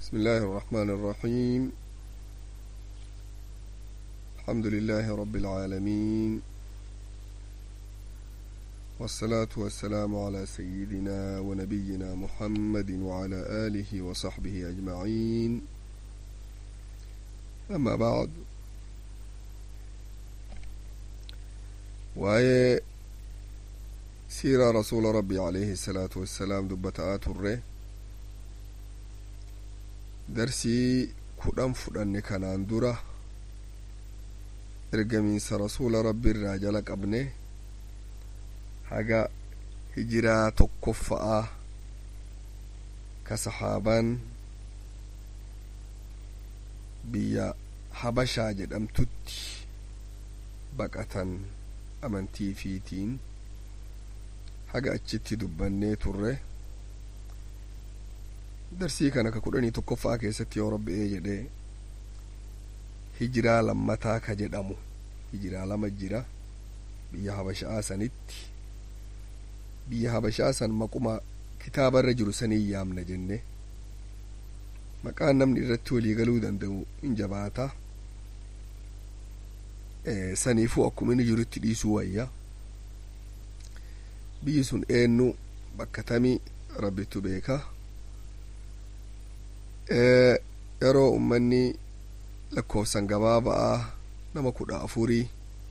بسم الله الرحمن الرحيم الحمد لله رب العالمين والصلاة والسلام على سيدنا ونبينا محمد وعلى آله وصحبه أجمعين أما بعد وهي سيرة رسول ربي عليه الصلاة والسلام دبتآت الره darsii kudhan fudhanne kanaan dura ergamiinsa rasuula rabbi irraa jala qabne haga hijiraa tokkoffa'a ka saxaaban biyya habashaa jedhamtutti baqatan amantii fiitiin haga achitti dubbannee turre darsii kana ka kudhanii tokkoffaa keessatti yoo rabbi'ee jedhe hijiraa lammataa ka jedhamu hijiraa lama jira biyya habashaa sanitti biyya habashaa san maquma kitaabarra jiru sanii yaamna jenne maqaan namni irratti walii galuu danda'u in jabaata saniifuu akkuma inni jirutti dhiisuu wayya biyyi sun eenyu bakka tamii rabbitu beeka yeroo ummanni lakkoofsan gabaaba'aa nama kudha afurii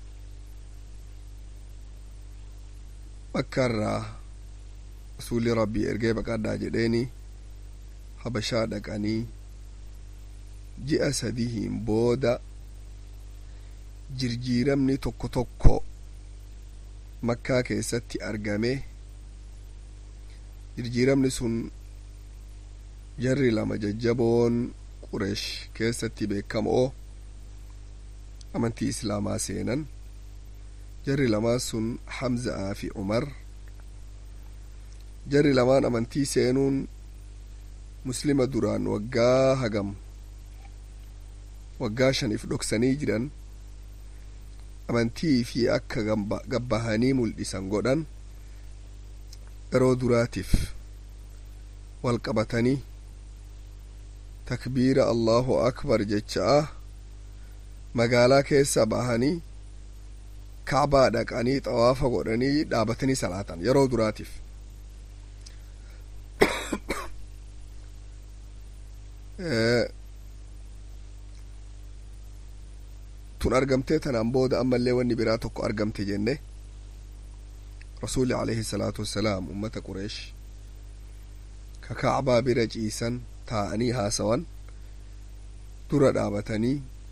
bakka irraa rasuulli rabbii ergee baqadhaa jedheeni habashaa dhaqanii ji'a sadihiin booda jirjiiramni tokko tokko makkaa keessatti argame jirjiiramni sun jarri lama jajjaboon qureesh keessatti beekamoo amantii islaamaa seenan jarri lamaan sun hamza'aa fi umar jarri lamaan amantii seenuun muslima duraan waggaa hagam waggaa shaniif dhoksanii jiran amantii fi akka gabbahanii mul'isan godhan yeroo duraatiif wal qabatanii takbiira allahu akbar jecha'a magaalaa keessa bahanii kaabaa dhaqanii xawaafa godhanii dhaabatanii salaatan yeroo duraatiif tun argamtee tanaan booda ammallee wanni biraa tokko argamte jenne rasuulli alayhi salaatu wassalaam ummata qureesh ka kaabaa bira ciisan taa'anii haasawan dura dhaabatanii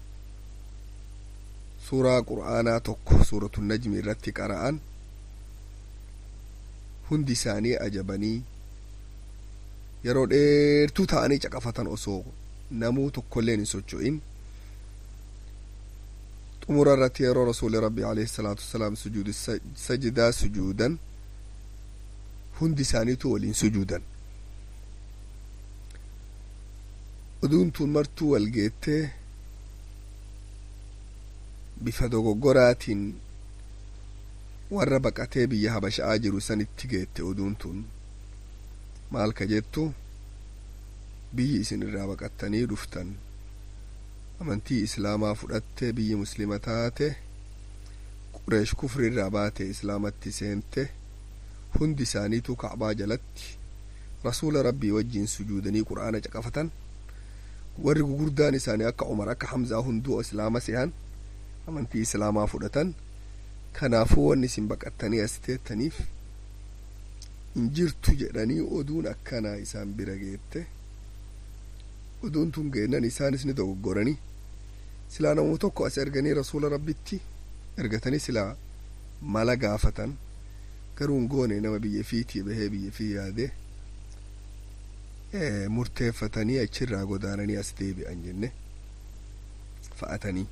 suuraa qur'aanaa tokko suuratu najmi irratti qara'an hundi isaanii ajabanii yeroo dheertuu ta'anii caqafatan osoo namuu tokkolleen hin socho'in xumura irratti yeroo rasuuli rabbi alayhi salaatu wasalaam sujuudi sajidaa sujuudan hundi isaaniitu waliin sujuudan oduun tun martuu wal geettee bifa dogoggoraatiin warra baqatee biyya habasha'aa jiru sanitti geette oduun tun maal ka jettu biyyi isin irraa baqattanii dhuftan amantii islaamaa fudhattee biyyi muslima taate qureesh kufri irraa baate islaamatti seente hundi isaaniitu kacbaa jalatti rasuula rabbii wajjiin sujuudanii qur'aana caqafatan warri gugurdaan isaanii akka umar akka hamzaa hunduu islaama sehan amantii islaamaa fudhatan kanaafuu wanni isin baqattanii as teettaniif hin jirtu jedhanii oduun akkanaa isaan bira geette oduun tun geennan isaanis ni dogoggoranii silaa namuu tokko as erganii rasuula rabbitti ergatanii silaa mala gaafatan garuu hin goone nama biyya fiitii bahee biyya fii yaadee murteeffatanii achirraa godaananii as deebi'an jenne fa'atanii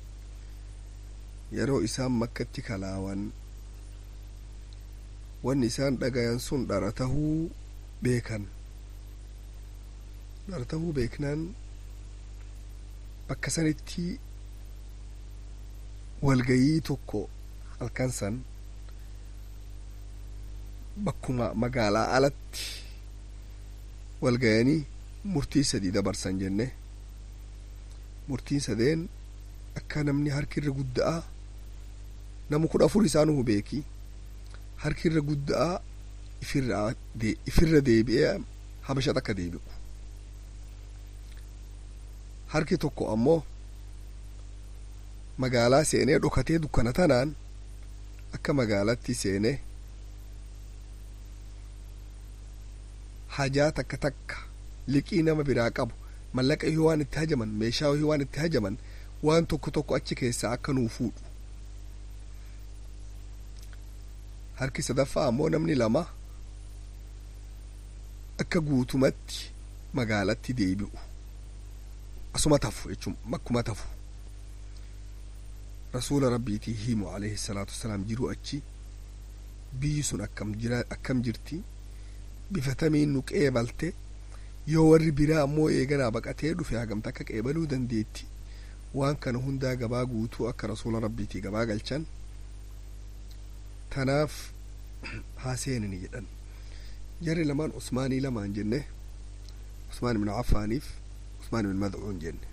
yeroo isaan makkatti kalaawan wanni isaan dhagayan sun dhara tahuu beekan dhara tahuu beeknaan bakka sanitti walgayii tokko halkan san bakkuma magaalaa alatti walgayanii murtii sadii dabarsan jenne murtiin sadeen akka namni harkirra gudda'a namu kudha afur isaanu beeki harkirra gudda'a ifirra deebi'ee habashat akka deebi'u harki tokko ammoo magaalaa seenee dhokatee dukkana tanaan akka magaalatti seenee hajaa takka takka liqii nama biraa qabu mallaqa yoo waan itti hajaman meeshaa yoo waan itti hajaman waan tokko tokko achi keessaa akka nuu fuudhu harki sadaffaa ammoo namni lama akka guutumatti magaalatti deebi'u asuma tafu jechuun makkuma tafu rasuula rabbiitii himu alayhi salaatu wasalaam jiru achi biyyi sun akkam jira akkam jirti bifatamiin nu qeebalte yoo warri biraa ammoo eeganaa baqatee dhufe hagamta akka qeebaluu dandeetti waan kana hundaa gabaa guutuu akka rasuula rabbiitii gabaa galchan tanaaf haa seenani jedhan jarri lamaan usmaanii lamaan jenne usmaan ibn affaaniif usmaan ibn madcuun jenne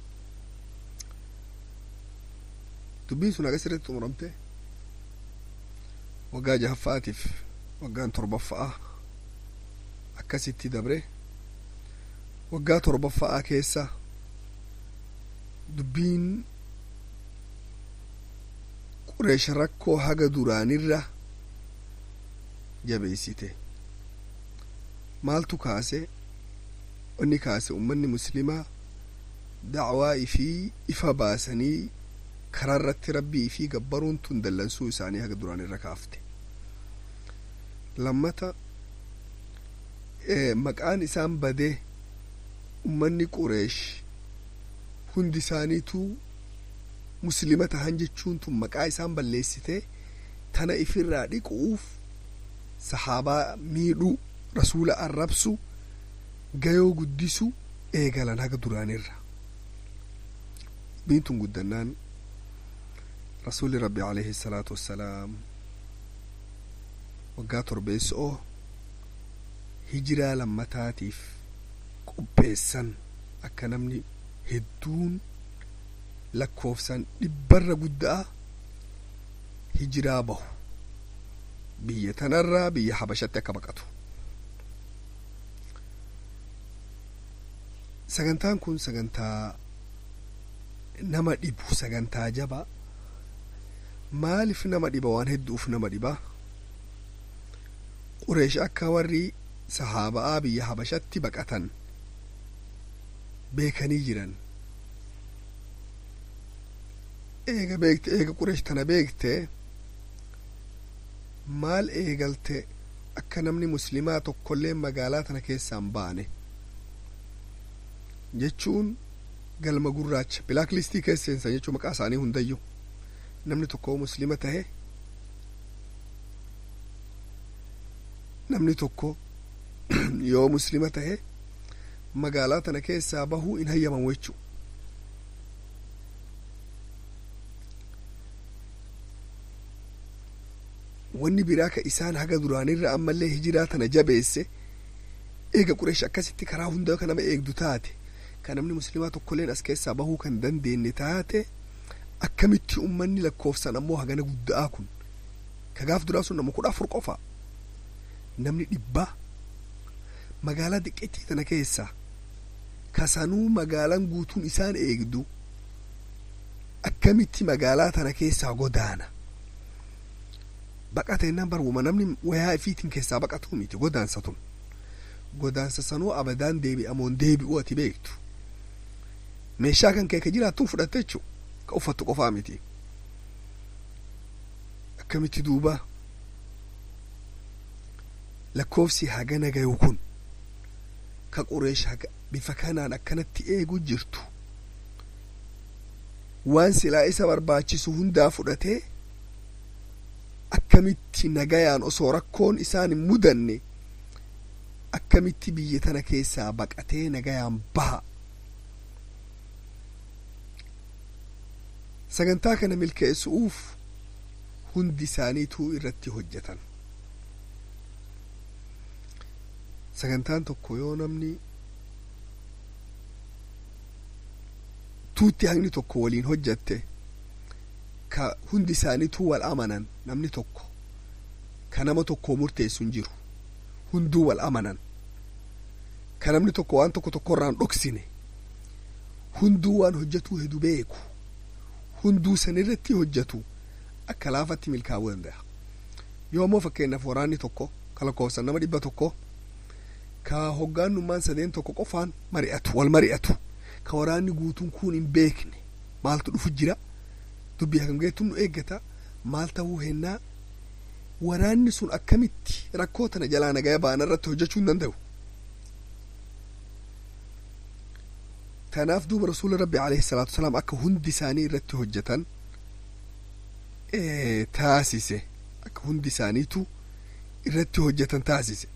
dubbiin sun agas irratti xumuramte waggaa jahaffaatiif waggaan torbaffa'a akkasitti dabre waggaa torbaffa'a keessa dubbiin qureesha rakkoo haga duraanirra jabeessite maaltu kaase inni kaase ummanni muslimaa dacwaa ifii ifa baasanii karaa irratti rabbii ifii gabbaruun tun dallansuu isaanii haga duraanirra kaafte lammata maqaan isaan badee ummanni qureesh hundi isaaniituu muslima tahan jechuun tun maqaa isaan balleessite tana ifirraa dhiquuf sahaabaa miidhuu rasuula arrabsu gayoo guddisu eegalan haga duraanirra dubbiin tun guddannaan rasuulli rabbi alayhi salaatu wassalaam waggaa torbeessoo hijiraa lammataatiif qopheessan akka namni hedduun lakkoofsaan dhibbarra guddaa hijiraa bahu biyya tanarraa biyya habashatti akka baqatu sagantaan kun sagantaa nama dhibu sagantaa jabaa maaliif nama dhiba waan hedduuf nama dhiba qureesh akka warri sahaaba'aa biyya habashatti baqatan beekanii jiran eega beekte eega qureesh tana beekte maal eegalte akka namni muslimaa tokkollee magaalaa tana keessaan baane jechuun galma gurraacha bilaak listii keesseensa jechuu maqaa isaanii hundayyuu namni tokko muslima tahe namni tokko yoo muslima tahe magaalaa tana keessaa bahuu hin hayyamamu jechuu wanni biraa ka isaan haga duraanirra ammallee hijiraa tana jabeesse eega qureesh akkasitti karaa hunda ka nama eegdu taate ka namni muslimaa tokkolleen as keessaa bahuu kan dandeenye taate akkamitti ummanni lakkoofsan ammoo hagana guddaa kun ka gaaf duraa sun nama kudha afur qofa namni dhibbaa magaalaa diqqeettii tana keessa kasanuu magaalaan guutuun isaan eegdu akkamitti magaalaa tana keessaa godaana baqata jennaan barwuma namni wayaa ifiitiin keessaa baqatu miti godaansa tun godaansa sanuu abadaan deebi'amoon deebi'u ati beektu meeshaa kan kee ka jiraattuun fudhatte jechuu ka uffattu qofaa miti akkamitti duuba lakkoofsi hagana gayu kun ka qureesh haga bifa kanaan akkanatti eegu jirtu waan silaa isa barbaachisu hundaa fudhatee akkamitti nagayaan osoo rakkoon isaan hin mudanne akkamitti biyya tana keessaa baqatee nagayaan baha sagantaa kana milkeessuuf hundi isaaniituu irratti hojjetan sagantaan tokko yoo namni guutuutti haqni tokko waliin hojjatte ka hundi isaaniituu wal amanan namni tokko ka nama tokkoo murteessu hin jiru hunduu wal amanan ka namni tokko waan tokko tokkorraan dhoksine hunduu waan hojjetuu hedu beeku hunduu sanirratti hojjetu akka laafatti milkaa'uu danda'a yoo ammoo fakkeenyaaf waraanni tokko ka lakkoofsan nama dhibba tokko ka hoggaannummaan sadeen tokko qofaan mari'atu wal mari'atu ka waraanni guutuun kun hin beekne maaltu dhufu jira dubbii hagam geettu nu eeggata maal ta'uu hennaa waraanni sun akkamitti rakkoo tana jalaa nagaya ba'an irratti hojjechuu hin danda'u kanaaf duuba rasuula rabbi alayhi salaatu wasalaam akka hundi isaanii irratti hojjetan taasise akka hundi isaaniitu irratti hojjetan taasise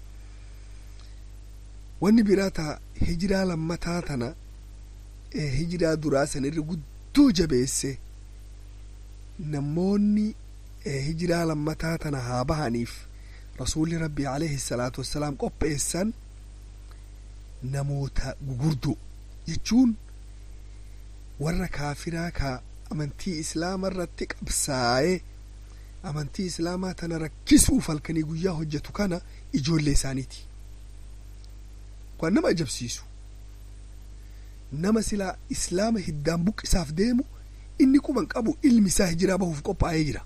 wanni biraa taa hijiraa lammataa tana hijiraa duraa sanirra guddoo jabeesse namoonni hijiraa lammataa tana haa bahaniif rasuulli rabbi alayhi salaatu wassalaam qopheessan namoota gugurdoo jechuun warra kaafiraa ka amantii islaamaa irratti qabsaa'ee amantii islaamaa tana rakkisuuf halkanii guyyaa hojjetu kana ijoollee isaaniiti waan nama ajabsiisu nama silaa islaama hiddaan buqqisaaf deemu inni quban qabu ilmi isaa hijiraa bahuuf qophaa'ee jira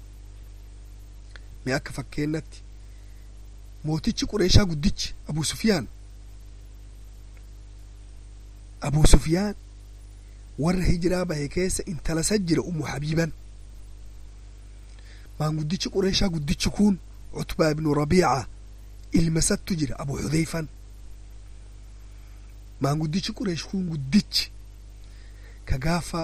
mee akka fakkeenyatti mootichi qureeshaa guddichi abuu sufiyaan abuu sufiyaan warra hijiraa bahe keessa intala isa jira ummu habiiban maanguddichi qureeshaa guddichi kun cutbaa ibnu rabiica ilma isattu jira abu xudeyfan maanguddichi qureesh kun guddichi ka gaafa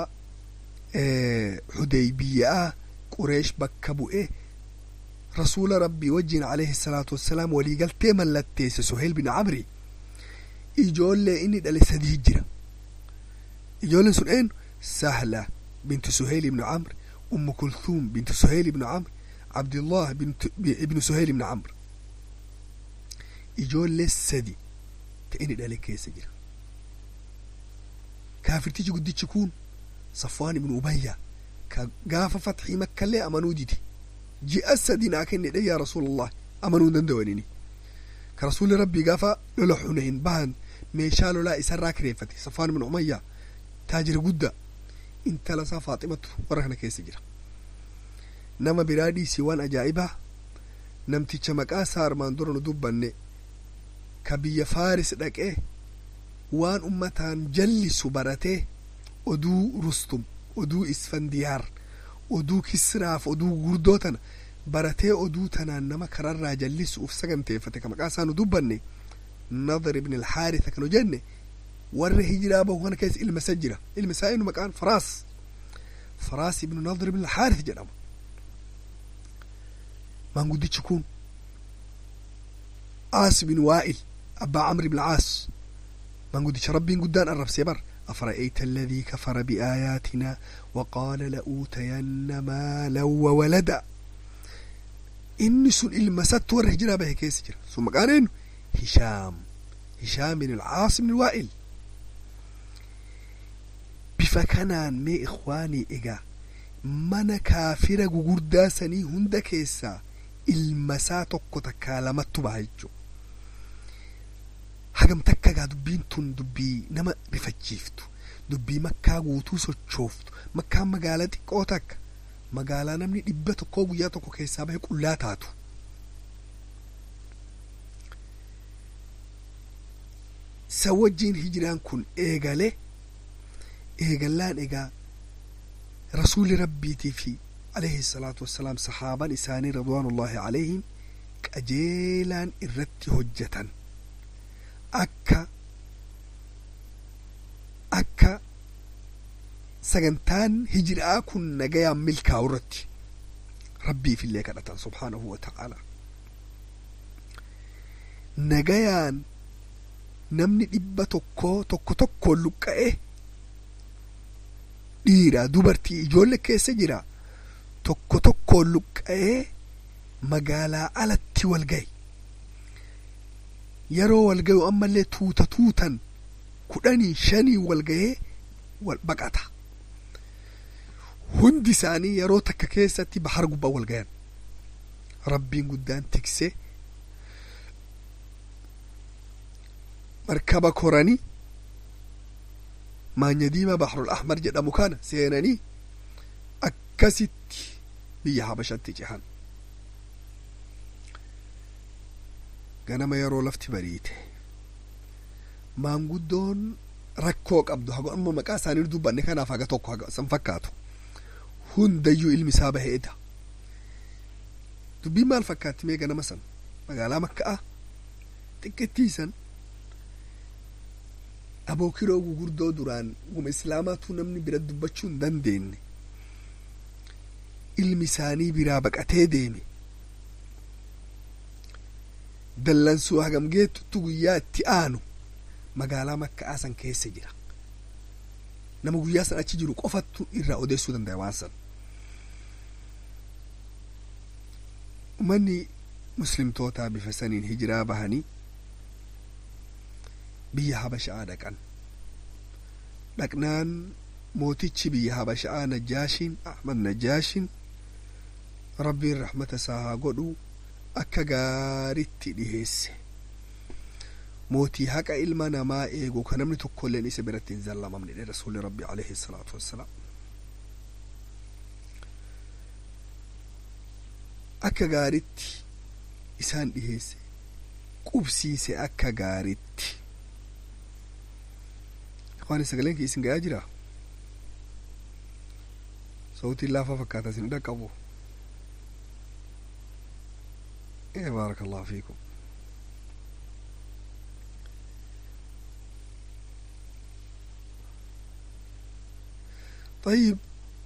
xudeybiyaa qureesh bakka bu'e rasuula rabbii wajjin alayhi salaatu wassalaam waliigaltee mallatteesse suheyl bin camri ijoollee inni dhale sadii jira ijoolleen sun eenyu sahla bintu suheyl ibnu camr ummu kulthum bintu suheyl ibnu camr cabdillah ibnu suheyl ibnu camr ijoollee sadi ta inni dhale keessa jira kaafirtichi guddichi kun safwaan ibnu ubayya ka gaafa fatxii makkallee amanuu dide ji'a sadi naa kennedhe yaa rasuulallah amanuu hin danda'anini ka rasuulli rabbii gaafa lola xunayn bahan meeshaa lolaa isarraa kireeffate safwaan ibnu umayya taajira guddaa intala isaa faaximatu warra kana keessa jira nama biraa dhiisii waan ajaa'ibaa namticha maqaa isaa armaan dura nu dubbanne ka biyya faaris dhaqee waan ummataan jallisu baratee oduu rustum oduu isfandiyaar oduu kisraaf oduu gurguddoo tana baratee oduu tanaan nama kararraa jallisuuf saganteeffate ka maqaa isaa nu dubbanne nadar ibn alxaaritha kanu jenne warra hijiraa bahu kana keessa ilma isa jira ilma isaa inu maqaan faraas faraas ibnu nadar ibn alxaarith jedhama maanguddichi kun aas bin waa'il abbaa camr ibn caas maanguddicha rabbiin guddaan arrabsee bar أفرأيت الذي كفر بآياتنا وقال لأوتين مالا وولدا إني سن المسات ور هجرة به كيس جرا ثم قال إنه هشام هشام بن العاص بن الوائل بفكنان مي إخواني إيجا من كافر غوردا سني هند كيسا المسات كتكالمت بهجو hagam takka gaa dubbiin tun dubbii nama rifachiiftu dubbii makkaa guutuu sochooftu makkaan magaalaa xiqqoo takka magaalaa namni dhibba tokkoo guyyaa tokko keessaa bahe qullaa taatu sa wajjiin hijiraan kun eegale eegallaan egaa rasuuli rabbiitii fi alayhi salaatu wassalaam sahaaban isaanii ridwaanullaahi alayhim qajeelaan irratti hojjetan akka akka sagantaan hijiraa kun nagayaan milkaa'u irratti rabbiif illee kadhatan subhaanahu wa ta'ala nagayaan namni dhibba tokkoo tokko tokkoon luqqa'e dhiira dubartii ijoollee keessa jira tokko tokkoon luqqa'ee magaalaa alatti wal gahe yeroo wal gayu ammallee tuuta tuutan kudhanii shanii wal gahee wal baqata hundi isaanii yeroo takka keessatti bahar gubbaa wal gayan rabbiin guddaan tiksee markaba koranii maanya diimaa bahrul ahmar jedhamu kana seenanii akkasitti biyya habashatti cehan ganama yeroo lafti bariite maanguddoon rakkoo qabdu haga amma maqaa isaanii dubbanne kanaaf haga tokko haga san fakkaatu hundayyuu ilmi isaa baheedha dubbiin maal fakkaatti mee ganama san magaalaa makka'a xiqqittiisan abookiroo gugurdoo duraan guma islaamaatu namni bira dubbachuu hin dandeenye ilmi isaanii biraa baqatee deeme dallansuu hagam geettutti guyyaa itti aanu magaalaa makka'aa san keessa jira nama guyyaa san achi jiru qofattu irraa odeessuu danda'a waan san umanni muslimtootaa bifa saniin hijiraa bahanii biyya habasha'aa dhaqan dhaqnaan mootichi biyya habasha'aa najjaashiin ahmad najjaashiin rabbiin rahmata isaa haa godhu akka gaaritti dhiheesse mootii haqa ilma namaa eegu ka namni tokkolleen isa biratti hin zallamamne dhe rasuuli rabbi alayhi salaatu wassalaam akka gaaritti isaan dhiheesse qubsiise akka gaaritti waan sagaleen kee isin gayaa jira sautiin laafaa fakkaata isin dhaqqabu ee baaraka allahu fiikum طيب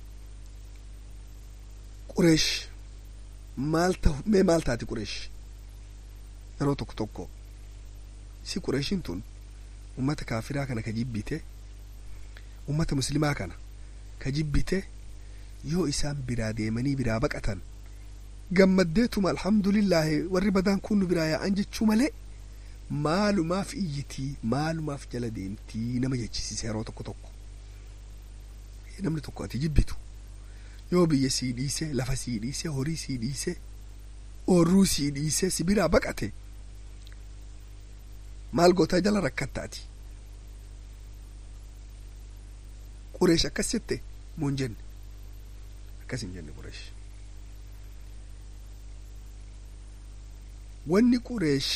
قريش مالته mee maal taati qureesh yeroo tokko tokko si qureeshin tun ummata kaafiraa kana ka jibbite ummata muslimaa kana ka jibbite yoo isaan biraa deemanii biraa baqatan gammaddeetuma alhamdulillaahi warri badaan kun nu biraa yaa'an jechuu malee maalumaaf iyyitii maalumaaf jala deemtii nama jechisiise yeroo tokko tokko namni tokko ati jibbitu yoo biyya sii dhiise lafa sii dhiise horii sii dhiise oorruu sii dhiise si biraa baqate maal gootaa jala rakkattaati qureesh akkas jette moo hin jenne akkas hin jenne qureesh wanni qureesh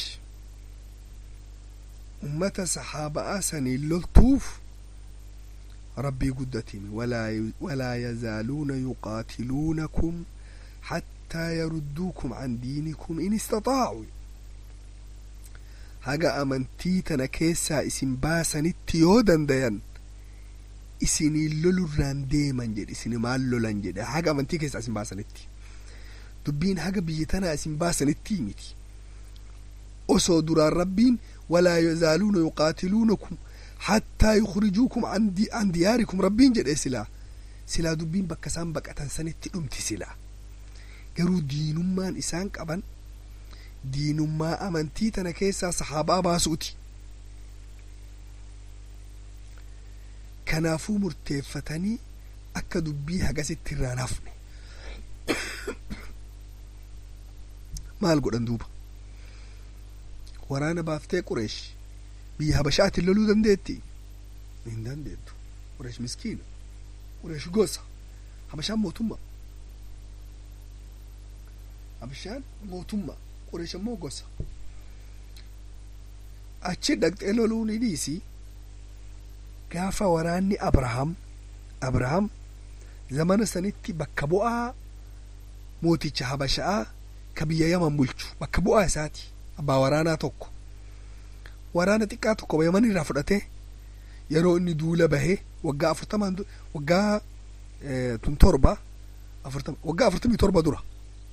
ummata sahaaba'aa saniin loltuuf ربي قدتهم ولا ولا يزالون يقاتلونكم حتى يردوكم عن دينكم إن استطاعوا haga amantii tana keessaa isin baasanitti yoo dandayan isinii lolurraan deeman jedhe isini maal lolan jedhe haga amantii keessaa isin baasanitti dubbiin haga biyya tanaa isin baasanitti miti osoo duraan rabbiin walaa yazaaluuna yuqaatiluunakum hattaa yukhrijuukum an diyaarikum rabbiin jedhe silaa silaa dubbiin bakka isaan baqatan sanitti dhumti silaa garuu diinummaan isaan qaban diinummaa amantii tana keessaa sahaabaa baasuuti kanaafuu murteeffatanii akka dubbii hagasitti irraan hafne maal godhan duuba waraana baaftee qureesh biyya habashaatiin loluu dandeetti hin dandeettu qureesh miskiina qureesh gosa habashaan mootummaa habashaan mootummaa qureesh ammoo gosa achi dhaqxee loluu ni dhiisi gaafa waraanni abrahaam abrahaam zamana sanitti bakka bu'aa mooticha habashaa ka biyya yaman bulchu bakka bu'aa isaati abbaa waraanaa tokko waraana xiqqaa tokko yaman irraa fudhate yeroo inni duula bahee waggaa afurtamaan waggaa tun torba afurtama waggaa afurtamii torba dura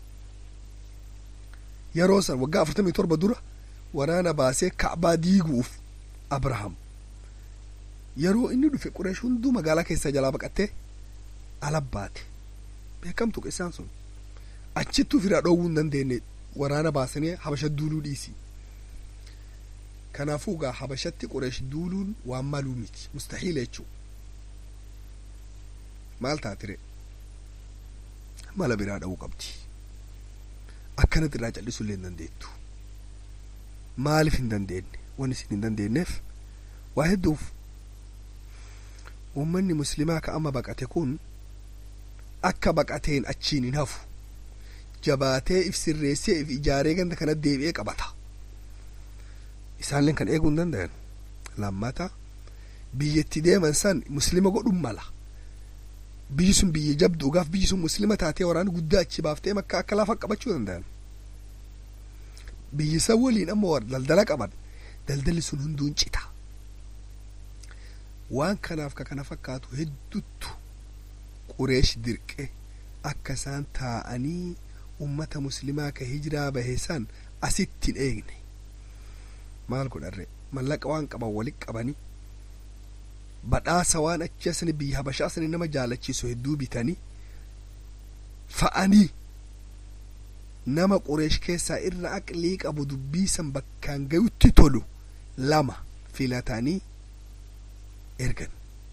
yeroo san waggaa afurtamii torba dura waraana baasee ka'baa diiguuf abrahaam yeroo inni dhufe qureesh hunduu magaalaa keessaa jalaa baqattee alabbaate beekamtu qissaan sun achittu ofiraa dhoowwuu hin dandeenye waraana baasanii habasha duuluu dhiisi kanaafuu gaa habashatti qureesh duuluun waan maluu miti mustahiila jechuu maal taatire mala biraa dha'uu qabdi akkanatti irraa callisuu illee hin dandeettu maaliif hin dandeenye wanni isin hin dandeenyeef waa hedduuf uummanni muslimaa ka amma baqate kun akka baqateen achiin hin hafu jabaatee if sirreessee if ijaaree ganda kana deebi'ee qabata isaanleen kan eeguu hin danda'an lammata biyyatti deeman san muslima godhun mala biyyi sun biyya jabduugaaf biyyi sun muslima taatee waraana guddaa achi baaftee makka akka lafa qabachuu danda'an biyyi san waliin amma daldala qaban daldalli sun hunduun cita waan kanaaf ka kana fakkaatu hedduttu qureesh dirqe akka isaan taa'anii ummata muslimaa ka hijiraa bahe san asitti hin eegne maal godharre mallaqa waan qaban walit qabanii badhaasa waan achi asani biyya habashaa asani nama jaalachiisu hedduu bitanii fa'anii nama qureesh keessaa irra aqlii qabu dubbii san bakkaan gayutti tolu lama filatanii ergan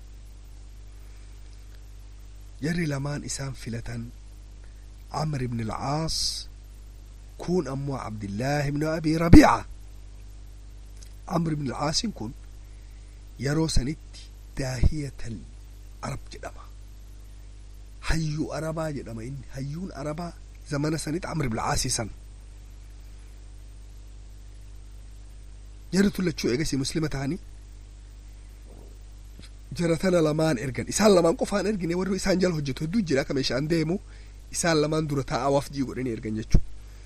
jarri lamaan isaan filatan عمرو بن العاص كون أمو عبد الله بن أبي ربيعة عمرو بن العاص كون يرو سنت داهية العرب جدما هيو أربا جدما إن هيون أربا زمان سنت عمرو بن العاص سن جرت لتشو إيجاسي مسلمة تاني jaratana lamaan ergan isaan lamaan qofaan ergine warri isaan jala hojjetu hedduu jira akka meeshaan deemu isaan lamaan dura taa'aa wafdii godhanii ergan jechuu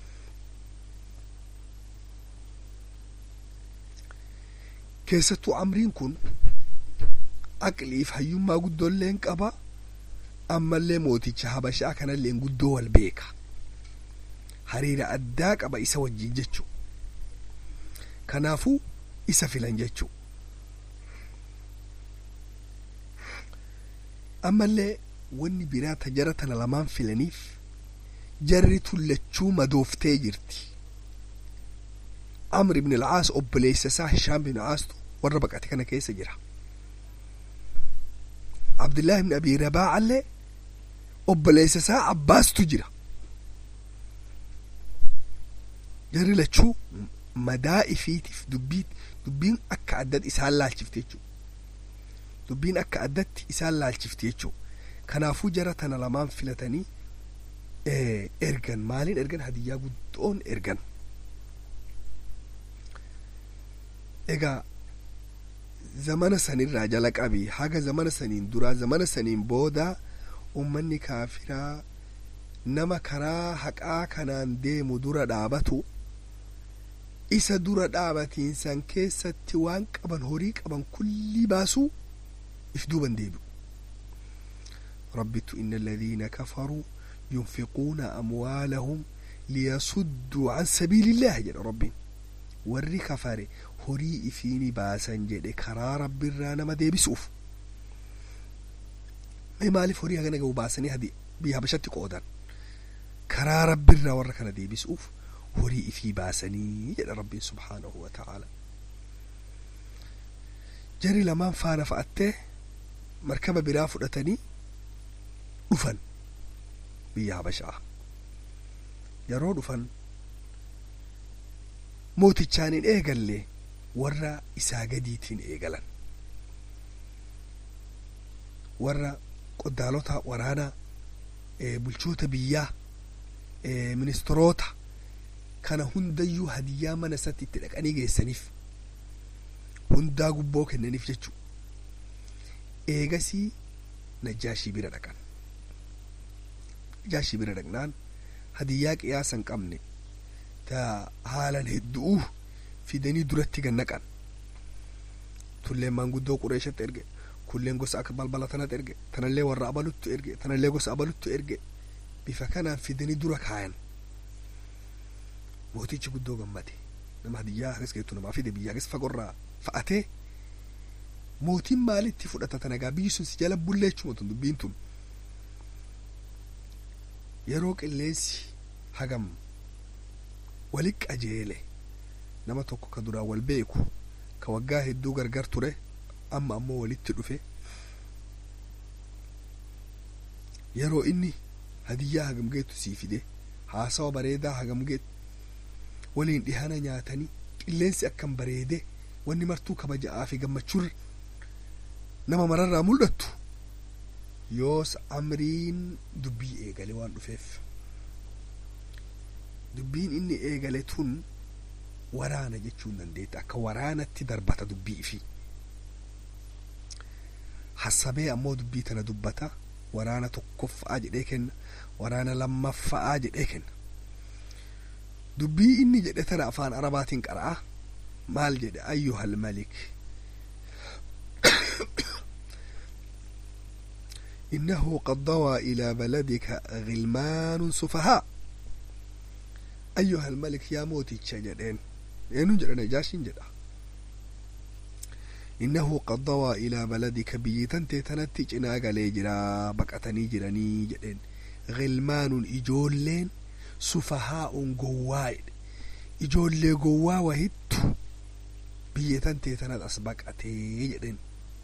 keessattuu amriin kun aqliif hayyummaa guddoolleen qaba ammallee mooticha habashaa kanalleen guddoo wal beeka hariira addaa qaba isa wajjin jechuu kanaafuu isa filan jechuu ammallee wanni biraa ta jara tana lamaan filaniif jarri tullachuu madooftee jirti amr ibn alcaas obboleessa isaa hishaam bin caastu warra baqate kana keessa jira abdullaahi ibn abi rabaacallee obboleessa isaa abbaastu jira jarri lachuu madaa ifiitiif dubbii dubbiin akka addatti isaan laalchifte jechuu dubbiin akka addatti isaan laalchifte jechuu kanaafuu jara tana lamaan filatanii ergan maaliin ergan hadiyyaa guddoon ergan egaa zamana sanirraa jala qabi haga zamana saniin duraa zamana saniin booda ummanni kaafiraa nama karaa haqaa kanaan deemu dura dhaabatu isa dura dhaabatiinsan keessatti waan qaban horii qaban kullii baasuu if duuban deebi'u ربت إن الذين كفروا ينفقون أموالهم ليصدوا عن سبيل الله جل ربي وري كفاري هري إفيني باسن جد كرا رب الرانا ما دي بسوف ما مالف هري هغنى جو باسني هدي بيها بشتي قودان كرا رب الرانا وركنا دي بسوف هري إفي باسني جل ربي سبحانه وتعالى جري لمان فانا فأته مركبة بلا فدتني dhufan biyya habashaa yeroo dhufan mootichaan hin eegalle warra isaa gadiitiin eegalan warra qoddaalota waraanaa bulchoota biyyaa ministeerota kana hundayyuu hadiyyaa mana isatti itti dhaqanii geessaniif hundaa gubboo kennaniif jechuu eegasii najjaashii bira dhaqan najjaashii bira dhaqnaan hadiyyaa qiyaasa hin qabne ta haalan hedduu fidanii duratti gannaqan tulleen maanguddoo qureeshatti erge kulleen gosa akka balbala tanatti erge tanallee warra abaluttu erge tanallee gosa abaluttu erge bifa kanaan fidanii dura kaayan mootichi guddoo gammade nama hadiyyaa hagas geettu namaa fide biyya hagas fagorraa fa'atee mootiin maalitti fudhata tanagaa biyyi sun si jala bulleechuma tun dubbiin tun yeroo qilleensi hagam wali qajeele nama tokko ka duraan wal beeku ka waggaa hedduu gargar ture amma ammoo walitti dhufe yeroo inni hadiyyaa hagam geettu sii fide haasawa bareedaa hagam geettu waliin dhihana nyaatanii qilleensi akkan bareede wanni martuu kabaja'aa fi gammachuurra nama mararraa mul'attu yoos amriin dubbii eegale waan dhufeef dubbiin inni eegale tun waraana jechuun dandeetta akka waraanatti darbata dubbii fi hassabee ammoo dubbii tana dubbata waraana tokkoffa'aa jedhee kenna waraana lammaffa'aa jedhee kenna dubbii inni jedhe tana afaan arabaatiin qara'a maal jedhe ayyuhal malik إنه قد ضوى إلى بلدك غلمان سفهاء أيها الملك يا موتي تشجدين eenyuun jedha najaashiin jedha innahu qad dawaa ilaa baladika biyyi tantee tanatti cinaa galee jira baqatanii jiranii jedheen gilmaanun ijoolleen sufahaa'un gowwaa'edhe ijoollee gowwaa wahittu biyya tantee tanat as baqatee jedheen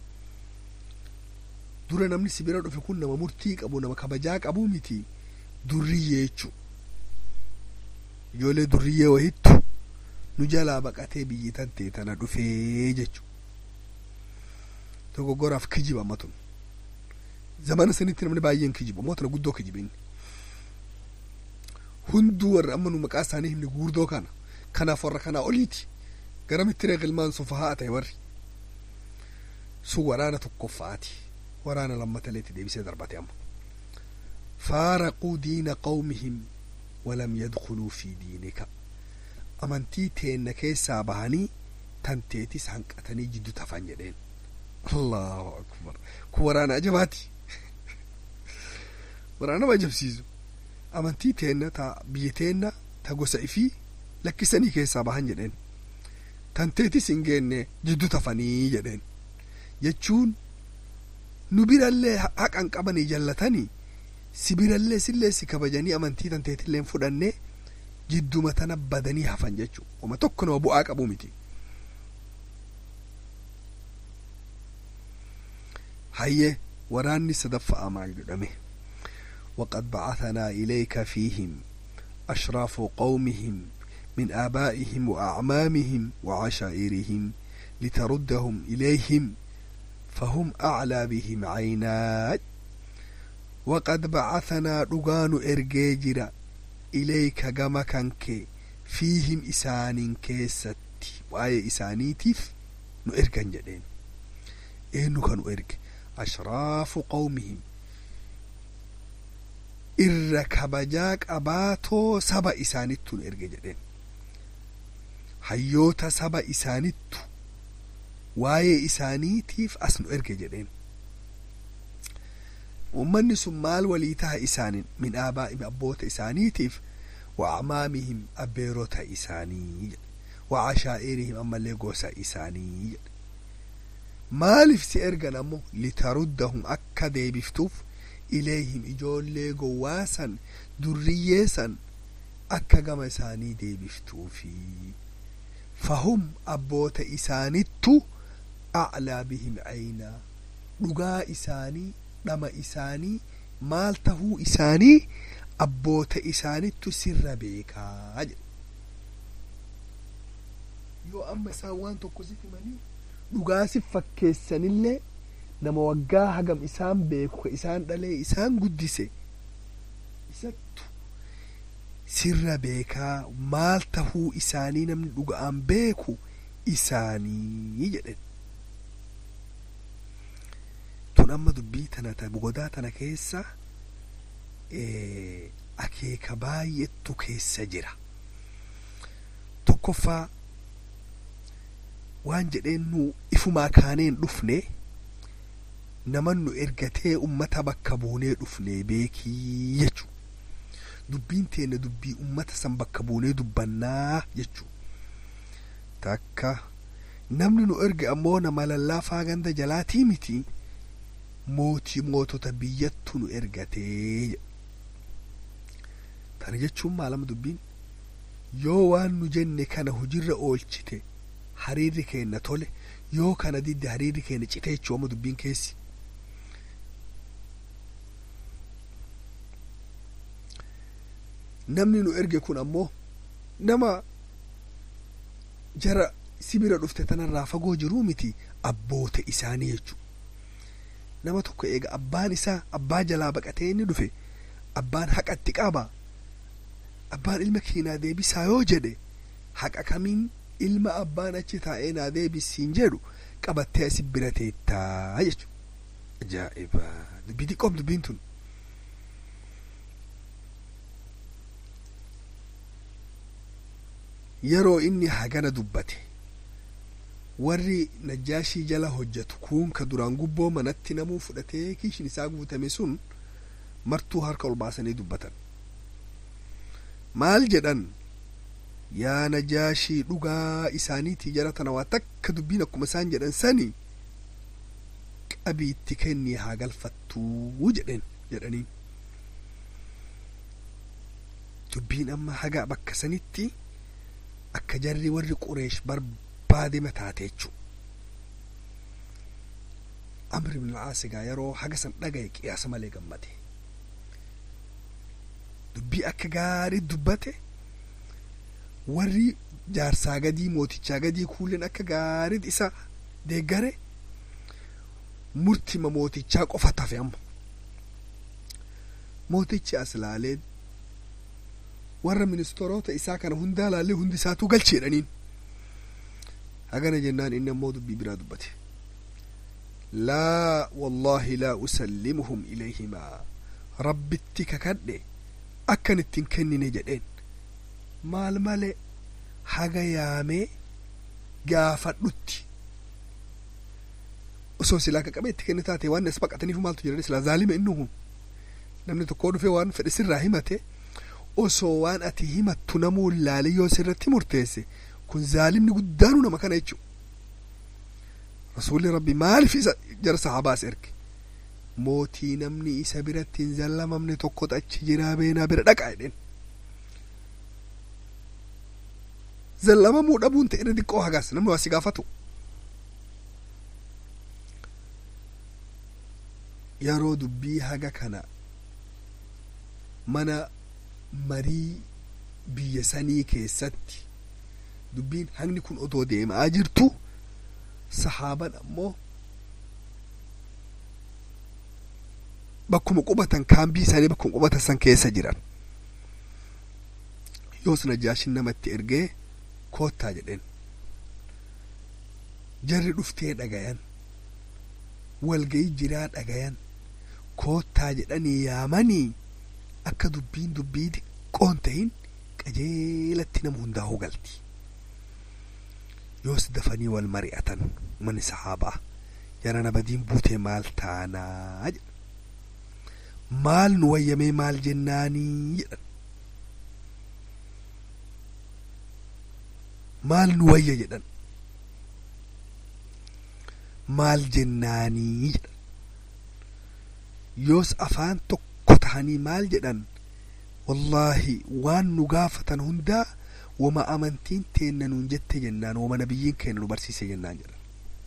dura namni si bira dhufe kun nama murtii qabu nama kabajaa qabu miti durriyyee jechu ijoollee durriyyee wahittu nu jalaa baqatee biyyi tantee tana dhufee jechu dogoggoraaf kijiba amma tun zamana sanitti namni baay'een kijibu ammoo tana guddoo kijibin hunduu warra amma nu maqaa isaanii himne guurdoo kana kanaaf warra kanaa oliiti garamitti ree ilmaan sufahaa ta'e warri sun waraana tokkoffaati waraana lammataleetti deebisee darbate amma faaraquu diina qawmihim walam yadkuluu fi diinika amantii teenna keessaa bahanii tanteetis hanqatanii jiddu tafan jedheen allahu akbar kun waraana ajabaati waraana nama ajabsiisu amantii teenna ta biyya teenna ta gosa ifii lakkisanii keessaa bahan jedheen tanteetis hin geenne jiddu tafanii jedheen jechuun nu birallee haqan qabanii jallatanii si birallee sillee si kabajanii amantii tanteetillee fudhannee jidduma tana badanii hafan jechuu uma tokko nama bu'aa qabu miti hayye waraanni sadaffa'aa maal jedhame وقد بعثنا إليك فيهم أشراف قومهم من آبائهم وأعمامهم وعشائرهم لتردهم إليهم فهم أعلى بهم عينات وقد بعثنا رغان إرجيجرا ilayka gama kanke fiihim isaanin keessatti waa'ee isaaniitiif nu ergan jedheen eenyu ka nu erge ashraafu qawmihim irra kabajaa qabaatoo saba isaanittu nu erge jedheen hayyoota saba isaanittu waa'ee isaaniitiif as nu erge jedheen ummanni sun maal walii taha isaanin min aabaa'im abboota isaaniitiif wa acmaamihim abbeerota isaanii wa cashaa'irihim ammallee gosa isaanii maaliif si ergan ammoo litaruddahum akka deebiftuuf ileehim ijoollee gowwaasan durriyyeesan akka gama isaanii deebiftuufi fahum abboota isaanittu aclaa bihim caynaa dhugaa isaanii dhama isaanii maal tahuu isaanii abboota isaanittu sirra beekaa jedhe yoo amma isaan waan tokko si himanii dhugaasi fakkeessanillee nama waggaa hagam isaan beeku ka isaan dhalee isaan guddise isattu sirra beekaa maal tahuu isaanii namni dhuga'aan beeku isaanii jedhen tun amma dubbii tana ta godaa tana keessa akeeka baay'eetu keessa jira tokkoffaa waan jedheen nu ifumaa kaaneen dhufne naman nu ergatee ummata bakka buunee dhufne beekii jechu dubbiin teenne dubbii ummata san bakka buunee dubbannaa jechu takka namni nu erge ammoo nama lallaafaa ganda jalaatii miti mootii mootota biyyattu nu ergatee tana jechuun maalama dubbiin yoo waan nu jenne kana hujirra oolchite hariirri keenna tole yoo kana didde hariirri keenna cite jechuu amma dubbiin keessi namni nu erge kun ammoo nama jara sibira dhufte tanarraa fagoo jiruu miti abboota isaanii jechu nama tokko eega abbaan isaa abbaa jalaa baqatee inni dhufe abbaan haqatti qaba abbaan ilma keenyaa deebisaa yoo jedhe haqa kamiin ilma abbaan achi taa'ee naa deebisiin jedhu qabattee asi bira teettaa jechu ajaa'iba dubbii xiqqoom dubbiin tun yeroo inni hagana dubbate warri najjaashii jala hojjetu kun ka duraan gubboo manatti namuu fudhatee kiishin isaa guutame sun martuu harka ol baasanii dubbatan maal jedhan yaa najaashii dhugaa isaaniitii jara tana waa takka dubbiin akkuma isaan jedhan sani qabiitti kennii haa galfattuu jedhen jedhaniin dubbiin amma haga bakka sanitti akka jarri warri qureesh barbaade mataate jechuu amr ibn al-aasigaa yeroo haga san dhagaye qiyaasa malee gammade dubbii akka gaarii dubbate warri jaarsaa gadii mootichaa gadii kuuleen akka gaarii isa deeggare murtima mootichaa qofa tafe amma mootichi as laalee warra ministeerota isaa kana hundaa laallee hundi isaatu galcheedhaniin hagana jennaan inni ammoo dubbii biraa dubbate laa wallaahi laa usallimuhum ilayhimaa rabbitti kakadhe akkan ittiin kennine jedheen maal male haga yaamee gaafadhutti osoo silaa ka qabee itti kenne taate waan as baqataniif maaltu jedhan silaa zaalima inni kun namni tokkoo dhufee waan fedhe sirraa himate osoo waan ati himattu namuu laale yoo sirratti murteesse kun zaalimni guddaanu nama kana jechu rasuulli rabbi maaliif isa jara sahabaas erge mootii namni isa biratti hin zallamamne tokko achi jiraa beenaa bira dhaqaa jedheen zallamamuu dhabuun ta'e irra xiqqoo hagaas namni waa si gaafatu yeroo dubbii haga kana mana marii biyya sanii keessatti dubbiin hagni kun otoo deemaa jirtu sahaaban ammoo bakkuma qubatan kaambii isaanii bakkuma qubatan san keessa jiran yoos najaashin namatti ergee koottaa jedheen jarri dhuftee dhagayan walgayii jiraa dhagayan koottaa jedhanii yaamanii akka dubbiin dubbii xiqqoon tahin qajeelatti nama hundaa'uu galti yoos dafanii wal mari'atan mani sahaabaa jara nabadiin buutee maal taanaa jedhan maal nu wayyamee maal jennaanii jedhan maal nu wayya jedhan maal jennaanii jedhan yoos afaan tokko tahanii maal jedhan wallaahi waan nu gaafatan hundaa wama amantiin teenna nuun jette jennaan wama nabiyyiin keenya nu barsiise jennaan jedhan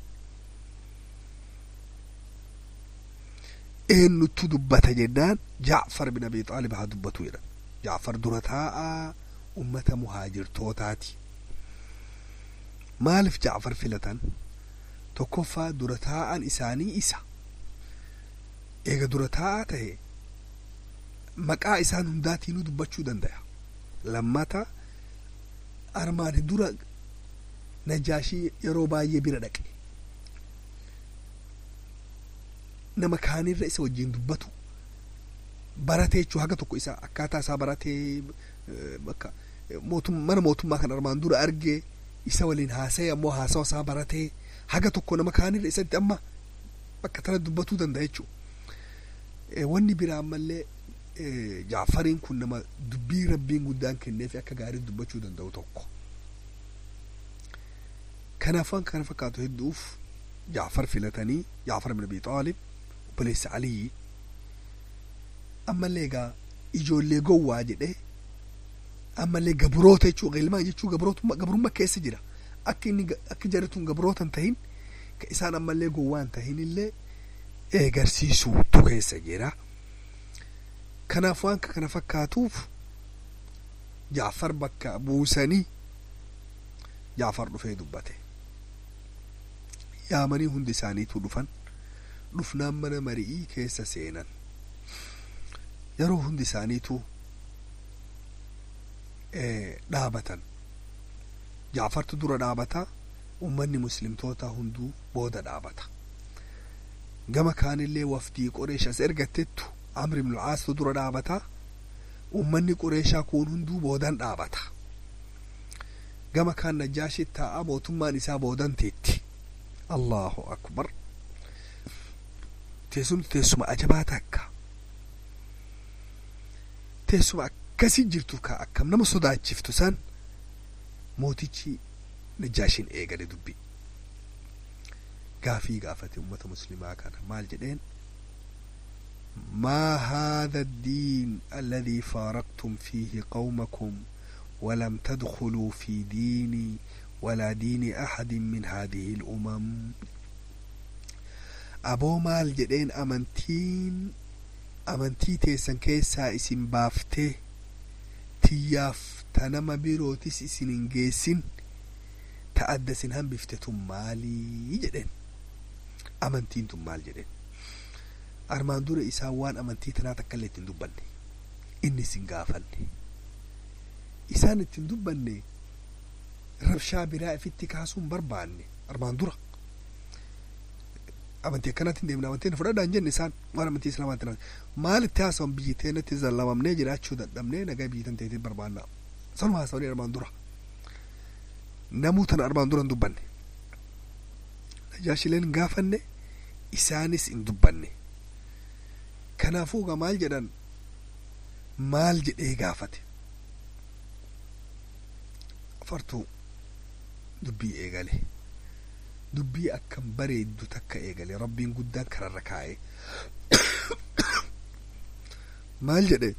eenyutu dubbata jennaan jaacfar bin abi xaalib haa dubbatu jedhan jaacfar dura taa'aa ummata muhaajirtootaati maaliif jaacfar filatan tokkoffaa dura taa'an isaanii isa eega dura taa'aa ta'e maqaa isaan hundaatiinuu dubbachuu danda'a lammata armaani dura najaashii yeroo baay'ee bira dhaqe nama kaanirra isa wajjin dubbatu baratee jechuu haga tokko isa akkaataa isaa baratee bakka mootum mana mootummaa kan armaan dura arge isa waliin haasa'e ammoo haasawa isaa baratee haga tokko nama kaanirra isatti amma bakka tana dubbatuu danda'a jechuu wanni biraa ammallee jaafariin kun nama dubbii rabbiin guddaan kenneef akka gaarii dubbachuu danda'u tokko kanaaf waan kana fakkaatu hedduuf jaafar filatanii jaafar bin abi xaalib obboleessa aliyyi ammallee egaa ijoollee gowwaa jedhe ammallee gabroota jechuu ilmaan jechuu gabrummaa keessa jira akka inni akka jarri gabroota hin tahin ka isaan ammallee gowwaa hin tahin illee eegarsiisuutu keessa jira kanaaf waan kana fakkaatuuf jaafar bakka buusanii jaafar dhufee dubbate yaamanii hundi isaaniitu dhufan dhufnaan mana mari'ii keessa seenan yeroo hundi isaaniitu dhaabatan jaafartu dura dhaabata ummanni muslimtoota hunduu booda dhaabata gama kaanillee wafdii qoreeshas ergattettu amri ibnu caastu dura dhaabata ummanni qoreeshaa kun hunduu boodan dhaabata gama kaan najjaashi taa'a mootummaan isaa boodan teetti allahu akbar teessumti teessuma ajabaa takka teessuma akkasi jirtu ka akkam nama sodaachiftu san mootichi najaashin eegale dubbi gaafii gaafate ummata muslimaa kana maal jedheen ما هذا الدين الذي فارقتم فيه قومكم ولم تدخلوا في ديني ولا دين أحد من هذه الأمم أبو مال جدين أمنتين أمنتي تيسن كيسا اسم بافته تياف تنما بيروتس اسن انجيسن تأدسن هم بفتتم مالي جدين أمنتين تم مال جدين armaan dura isaan waan amantii tanaa takkaillee ittiin dubbanne inni isin gaafanne isaan ittiin dubbanne rabshaa biraa ifitti kaasuun barbaanne armaan dura amantii akkanatti hin deemne amantiin fudhadhaa hin jenne isaan waan amantii islaamaatti nama maalitti haasawan biyyi teenatti zallamamnee jiraachuu dadhabnee nagaa biyyi tan teetiin barbaannaa sanuma haasawanii armaan dura namuu tana armaan dura hin dubbanne najaashileen hin gaafanne isaanis hin dubbanne kanaafuu ga maal jedhan maal jedhee gaafate afartuu dubbii eegale dubbii akkam bareeddu takka eegale rabbiin guddaan kararra kaa'e maal jedhe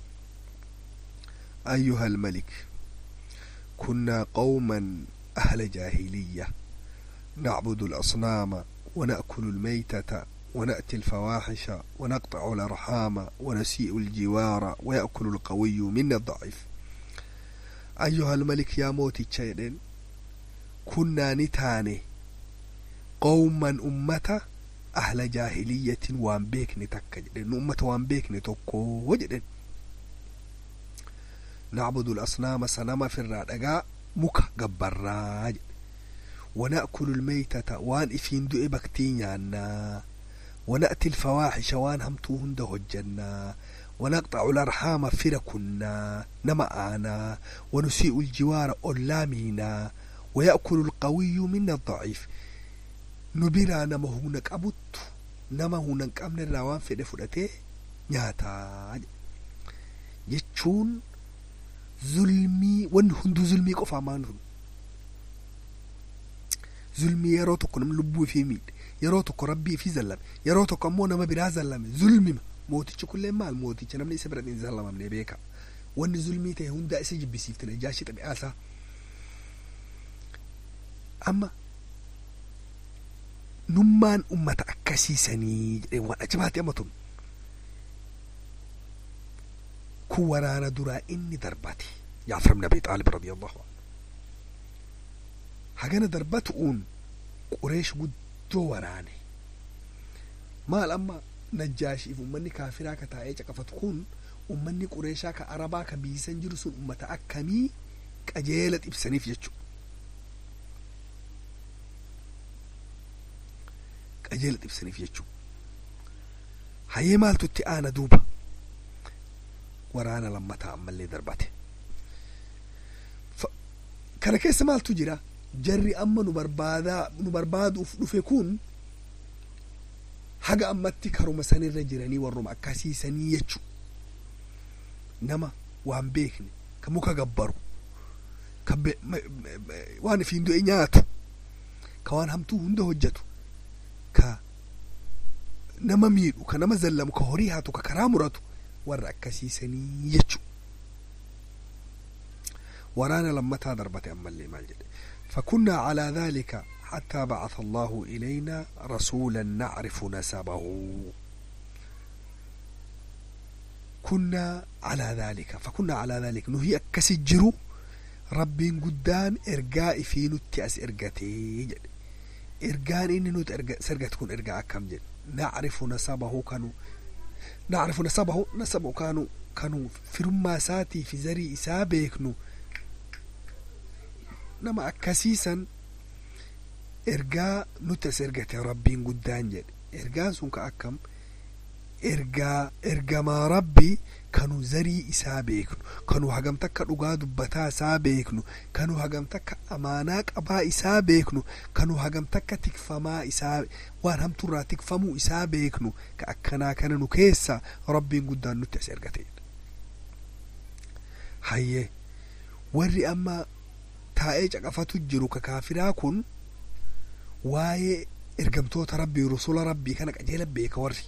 أيها الملك كنا قوما أهل جاهلية نعبد الأصنام ونأكل الميتة ونأتي الفواحش ونقطع الأرحام ونسيء الجوار ويأكل القوي منا الضعيف أيها الملك يا موتي تشيدين كنا نتاني قوما أمة أهل جاهلية وان بيكني تكا جدين أمة وان بيكني تكو وجدين نعبد الأصنام سنما في الرادقاء مكا قبراج ونأكل الميتة وان إفين دؤي بكتينيانا ونأتي الفواحش وان همتو هند هجنا ونقطع الأرحام فركنا نمآنا ونسيء الجوار أولامينا ويأكل القوي منا الضعيف نبرا نما هناك أبوت نما هناك أمن الروان في دفلته نياتا جتشون zulmii wanni hunduu zulmii qofaa maan sun zulmii yeroo tokko nam lubbuu fi miidhe yeroo tokko rabbii fi zallame yeroo tokko ammoo nama biraa zallame zulmima mootichi kullee maal mooticha namni isa bira hin zallamamne beeka wanni zulmii ta'e hundaa isa jibbisiifte najaashi xabi'aasaa amma nummaan ummata akkasiisanii jedhee waan ajabaate amma tun kun waraana duraa inni darbate jaafar ibn abi xaalib radiyallahu anhu hagana darbatu'uun qureesh guddoo waraane maal amma najjaashiif ummanni kaafiraa ka taa'ee caqafatu kun ummanni qureeshaa ka arabaa ka biisan jiru sun ummata akkamii qajeela xibsaniif jechu qajeela xibsaniif jechu hayyee maaltu itti aana duuba waraana lammataa ammallee darbate kana keessa maaltu jira jarri amma nu barbaadaa nu barbaaduuf dhufe kun haga ammatti karuma sanirra jiranii warruma akkasiisanii jechu nama waan beekne ka muka gabbaru ka waan ifiin du'e nyaatu ka waan hamtuu hunda hojjetu ka nama miidhu ka nama zallamu ka horii haatu ka karaa muratu warra akkasiisanii jechu waraana lammataa darbate ammallee maal jedhe فكنا على ذلك حتى بعث الله إلينا رسولا نعرف نسبه kunnaa calaa dhaalika fakunnaa calaa dhaalika nuhi akkasi jiru rabbiin guddaan ergaa ifii nutti as ergatee jedhe ergaan inni nuti ergate kun ergaa akkam jedhe nacrifu nasabahu kanu nacrifu nasabahu nasabahu kanu kanu firummaa isaatii fi zarii isaa beeknu nama akkasiisan ergaa nuti as ergate rabbiin guddaan jedhe ergaan sun ka akkam ergaa ergamaa rabbii kanu zarii isaa beeknu kanu hagam takka dhugaa dubbataa isaa beeknu kanu hagam takka amaanaa qabaa isaa beeknu kanu hagam takka tikfamaa isaa waan hamturraa tikfamuu isaa beeknu ka akkanaa kana nu keessa rabbiin guddaan nutti as ergate hayyee warri amma taa'ee caqafatu jiru ka kaafiraa kun waa'ee ergamtoota rabbii rusula rabbii kana qajeela beeka warri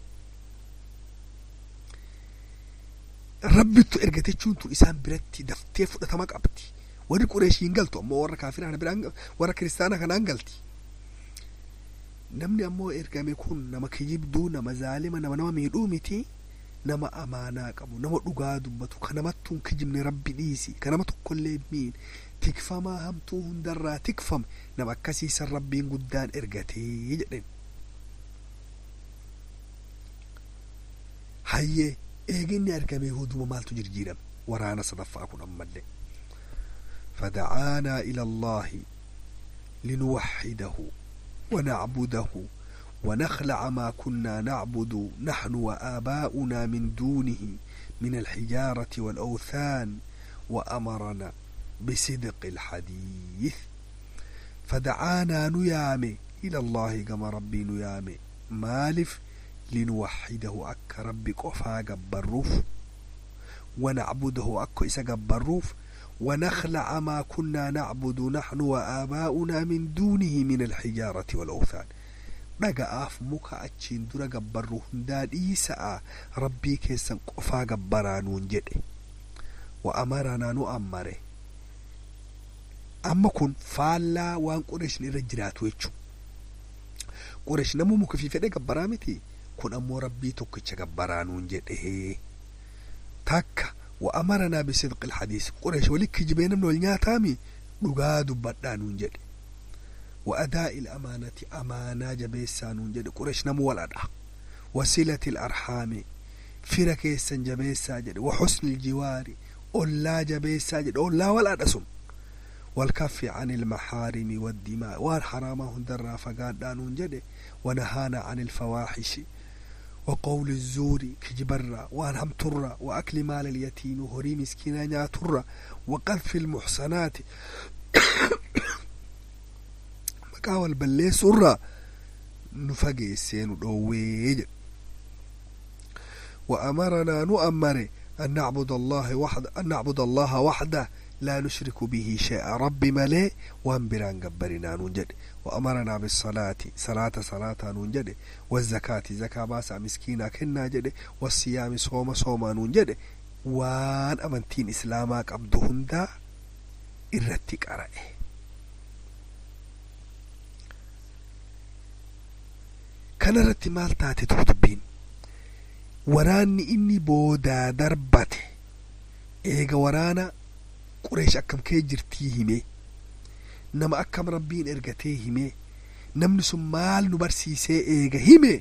rabbittu ergatechuun tun isaan biratti daftee fudhatama qabdi warri qureeshii hin galtu ammoo warra kaafiraa biraan warra kiristaana kanaan galti namni ammoo ergame kun nama kijibduu nama zaalima nama nama miidhuu miti nama amaanaa qabu nama dhugaa dubbatu ka namattuun kijibne rabbi dhiisi ka nama tokkollee miin tikfamaa hamtuu hundarraa tikfame nama akkasiisan rabbiin guddaan ergatee jedhen hayyee eeginni argame huduma maaltu jirjiirame waraana sadaffaa kun ammallee فدعانا إلى الله لنوحده ونعبده ونخلع ما كنا نعبد نحن وآباؤنا من دونه من الحجارة والأوثان وأمرنا بصدق الحديث فدعانا نيامي إلى الله كما ربي نيامي مالف لنوحده أك ربي قفا قبروف ونعبده أك إسا قبروف ونخلع ما كنا نعبد نحن وآباؤنا من دونه من الحجارة والأوثان dhaga'aaf muka achiin dura gabbarru hundaa dhiisa'a rabbii keessan qofaa gabbaraa nuun jedhe wa amaranaa nu ammare amma kun faallaa waan qureeshin irra jiraatu jechu qureesh namuu muka fi fedhe gabbaraa miti kun ammoo rabbii tokkicha gabbaraa nuun jedhe takka wa amaranaa bisidqi ilhadiis qureesh wali kijibee namni wal nyaataami dhugaa dubbadhaa nuun jedhe وأداء الأمانة أمانة جبيسا نونجد قريش نمو والأدع وسيلة الأرحام فرك يسن جبيسا جد وحسن الجوار أولا جبيسا جد أولا والأدسم والكف عن المحارم والدماء والحرامة هندر فقاد نونجد ونهانا عن الفواحش وقول الزور كجبرة وانهم ترى وأكل مال اليتيم وهري مسكينا ترى وقذف المحصنات maqaa wal balleessuurraa nu fageessee nu dhoowwee jedhe وأمرنا نؤمر أن نعبد الله وحده أن نعبد الله وحده لا نشرك به شيئا ربي ملي وانبران قبرنا ننجد وأمرنا بالصلاة صلاة صلاة ننجد والزكاة زكاة باسا مسكينة كنا جد والصيام صوم صوم ننجد وان أمنتين إسلاما قبضهن دا إرتك أرأي kanarratti maal taate tuku dubbiin waraanni inni boodaa darbate eega waraana qureesh akkam kee jirtii hime nama akkam rabbiin ergatee hime namni sun maal nu barsiisee eega hime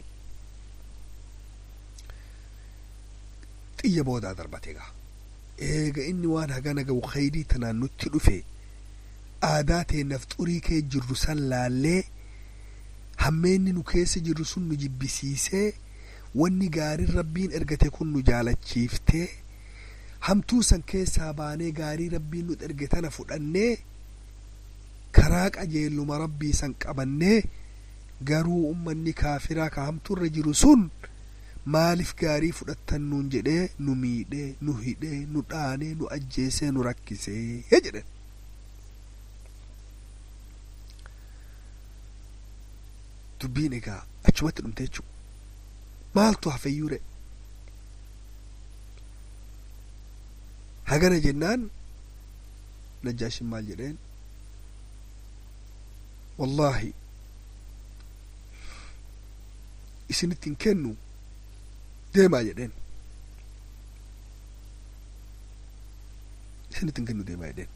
xiyya boodaa darbate egaa eega inni waan hagana ga'u khayrii tanaan nutti dhufe aadaa teennaaf xurii kee jirru san laallee hammeenni nu keessa jirru sun nu jibbisiisee wanni gaariin rabbiin ergate kun nu jaalachiiftee hamtuu san keessaa baanee gaarii rabbiin nu erge tana fudhannee karaa qajeelluma rabbii san qabannee garuu ummanni kaafiraa ka hamtuurra jiru sun maaliif gaarii fudhattan nuun jedhee nu miidhee nu hidhee nu dhaanee nu ajjeesee nu rakkisee jedhen dubbiin egaa achumatti dhumte jechuu maaltu hafeyyuure hagana jennaan najjaashin maal jedheen wallaahi isinitti hin kennu deemaa jedheen isinitti hin kennu deemaa jedheen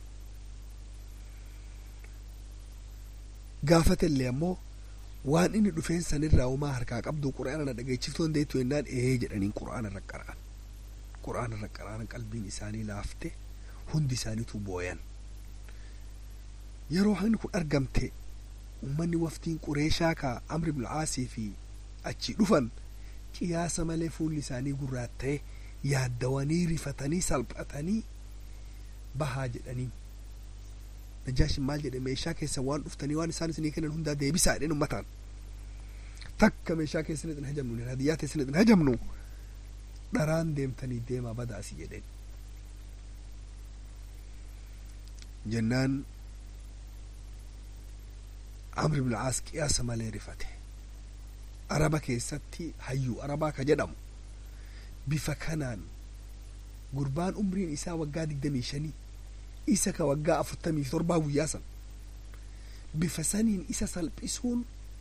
gaafatellee ammoo waan inni dhufeen sanirraa umaa harkaa qabdu qura'aana na dhageechiftuu dandeettu jennaan ee jedhaniin qura'aana irra qara'an qura'aana irra qara'an qalbiin isaanii laafte hundi isaaniitu booyan yeroo haqni kun argamte ummanni waftiin qureeshaa ka amri ibnu aasii fi achi dhufan qiyaasa malee fuulli isaanii gurraatta'e yaaddawanii rifatanii salphatanii bahaa jedhanii najaashin maal jedhe meeshaa keessa waan dhuftanii waan isaan isinii kennan hundaa deebisaa jedhen ummataan takka meeshaa keessan isin hajamnu hadiyyaa teessan isin hajamnu dharaan deemtanii deemaa bada asi jedheen jennaan amri ibn aas qiyaasa malee rifate araba keessatti hayyuu arabaa ka jedhamu bifa kanaan gurbaan umriin isaa waggaa digdamii shanii isa ka waggaa afurtamii torbaa guyyaa san bifa saniin isa salphisuun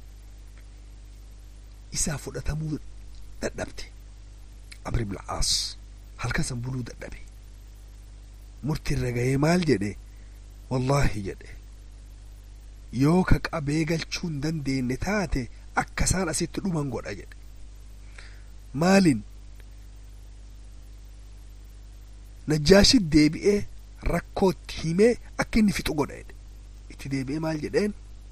isaa fudhatamuu dadhabte amri ibn aas halkan san buluu dadhabe murtiirra ga'ee maal jedhe wallaahi jedhe yoo ka qabee galchuu hin dandeenye taate akka isaan asitti dhuman godha jedhe maalin najjaashi deebi'ee rakkootti himee akka inni fixu godha jedhe itti deebi'ee maal jedheen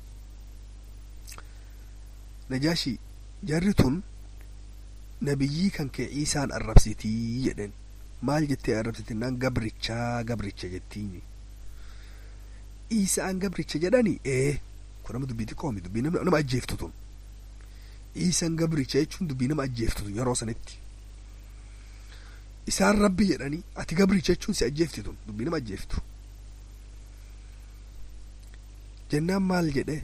najaashi jarri tun nabiyyii kan kee ciisaan arrabsitii jedheen maal jettee arrabsitinaan gabrichaa gabricha jettiini isaan gabricha jedhani ee kun nama dubbii xiqqoomi dubbii nama ajjeeftu tun isaan gabricha jechuun dubbii nama ajjeeftu tun yeroo sanitti isaan rabbi jedhanii ati gabricha jechuun si ajjeefti tun dubbii nama ajjeeftu jennaan maal jedhe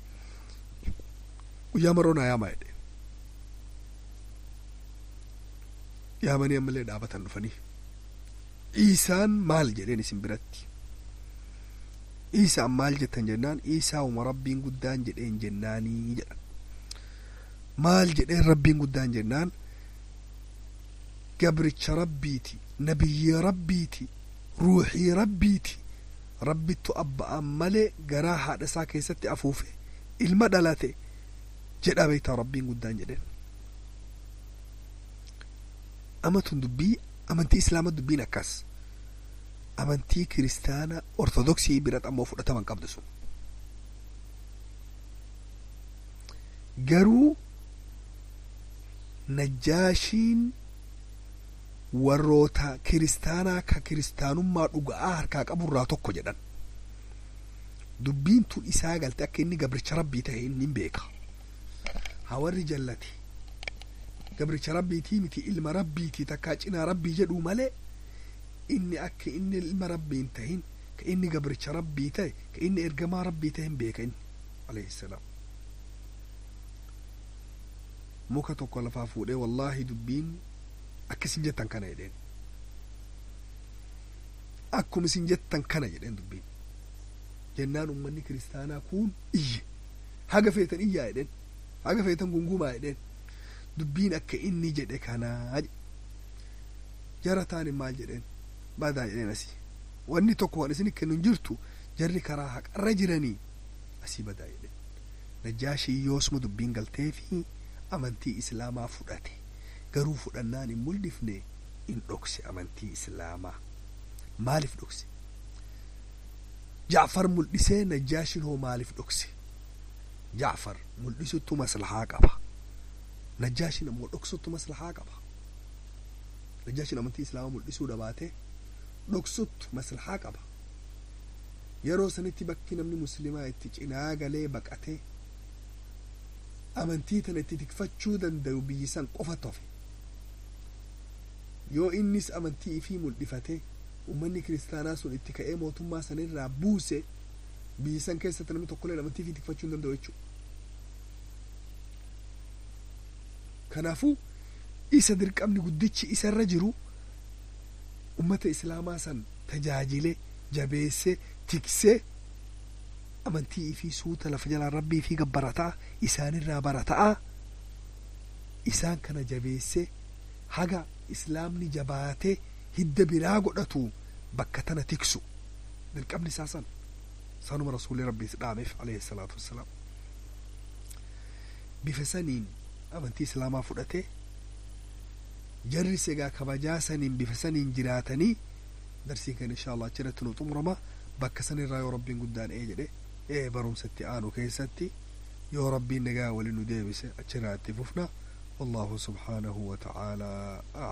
guyyaa maroo naa yaamaa jedhe yaamanii ammallee dhaabatan dhufanii isaan maal jedheen isin biratti isaan maal jettan jennaan isaa uma rabbiin guddaan jedheen jennaanii jedhan maal jedheen rabbiin guddaan jennaan gabricha rabbiiti nabiyyi rabbiiti ruuxii rabbiiti rabbittu abba'an malee garaa haadha isaa keessatti afuufe ilma dhalate jedha beektaa rabbiin guddaan jedheen amatun dubbii amantii islaama dubbiin akkas amantii kiristaana ortodoksii biratti ammoo fudhataman qabdu sun garuu najjaashiin warroota kiristaanaa ka kiristaanummaa dhuga'aa harkaa qaburraa tokko jedhan dubbiin tun isaa galte akka inni gabricha rabbii ta'e inni beeka hawarri jallate gabricha rabbiitii miti ilma rabbiitii takkaa cinaa rabbii jedhuu malee inni akka inni ilma rabbii hin tahin ka inni gabricha rabbii ta'e ka inni ergamaa rabbii ta'e hin beeka inni alayhi salaam muka tokko lafaa fuudhee wallaahi dubbiin akka isin jettan kana jedheen akkuma isin jettan kana jedheen dubbiin jennaan ummanni kiristaanaa kun iyye haga feetan iyyaa jedheen haga feetan gungumaa jedheen dubbiin akka inni jedhe kanaa jara taane maal jedheen badaa jedheen asii wanni tokko waan isin kennu hin jirtu jarri karaa haqarra jiranii asii badaa jedheen najjaashii yoosuma dubbiin galtee fi amantii islaamaa fudhate garuu fudhannaan hin mul'ifne in dhokse amantii islaamaa maaliif dhokse jacfar mul'isee najjaashin hoo maaliif dhokse jacfar mul'isuttu maslahaa qaba najjaashin ammoo dhoksuttu maslahaa qaba najjaashin amantii islaamaa mul'isuu dhabaate dhoksuttu maslahaa qaba yeroo sanitti bakki namni muslimaa itti cinaa galee baqatee amantii tana itti tikfachuu danda'u biyyi san qofa tofe yoo innis amantii ifii mul'ifate ummanni kiristaanaa sun itti ka'ee mootummaa sanirraa buuse biyyi san keessatti namni tokkolleen amantii ifii tikfachuu hin danda'u jechuudha. Kanaafuu isa dirqamni guddichi isarra jiru ummata islaamaa san tajaajilee jabeessee tiksee amantii ifii suuta lafa jalaan rabbii fi gabbarataa isaanirraa barataa isaan kana jabeessee haga islaamni jabaatee hidda biraa godhatu bakka tana tiksu dirqamni isaa san sanuma rasuulli rabbiis dhaameef alayhi salaatu wassalaam bifa saniin amantii islaamaa fudhate jarris egaa kabajaa saniin bifa saniin jiraatanii darsiin kan insha allah achirratti nu xumurama bakka sanirraa yoo rabbiin guddaan ee jedhe ee barumsatti aanu keessatti yoo rabbiin nagaa waliin nu deebise achirraa itti fufna والله سبحانه وتعالى أعلم